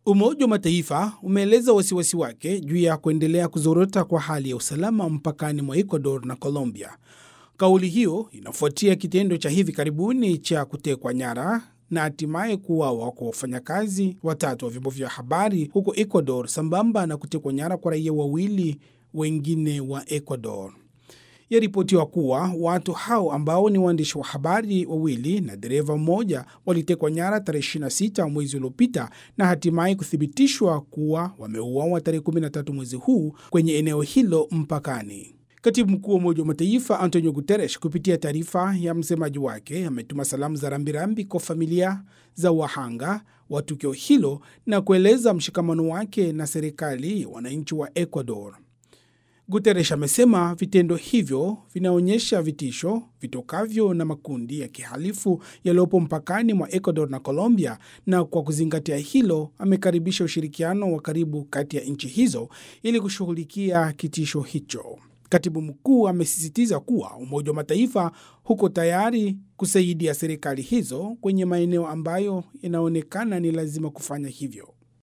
Umoja wa Mataifa umeeleza wasiwasi wake juu ya kuendelea kuzorota kwa hali ya usalama mpakani mwa Ecuador na Colombia. Kauli hiyo inafuatia kitendo cha hivi karibuni cha kutekwa nyara na hatimaye kuuawa kwa wafanyakazi watatu wa vyombo vya habari huko Ecuador, sambamba na kutekwa nyara kwa raia wawili wengine wa Ecuador. Yaripotiwa kuwa watu hao ambao ni waandishi wa habari wawili na dereva mmoja walitekwa nyara tarehe 26 mwezi uliopita na hatimaye kuthibitishwa kuwa wameuawa tarehe 13 mwezi huu kwenye eneo hilo mpakani. Katibu mkuu wa Umoja wa Mataifa Antonio Guterres, kupitia taarifa ya msemaji wake, ametuma salamu za rambirambi kwa familia za wahanga wa tukio hilo na kueleza mshikamano wake na serikali ya wananchi wa Ecuador. Guterres amesema vitendo hivyo vinaonyesha vitisho vitokavyo na makundi ya kihalifu yaliyopo mpakani mwa Ecuador na Colombia, na kwa kuzingatia hilo amekaribisha ushirikiano wa karibu kati ya nchi hizo ili kushughulikia kitisho hicho. Katibu mkuu amesisitiza kuwa Umoja wa Mataifa huko tayari kusaidia serikali hizo kwenye maeneo ambayo inaonekana ni lazima kufanya hivyo.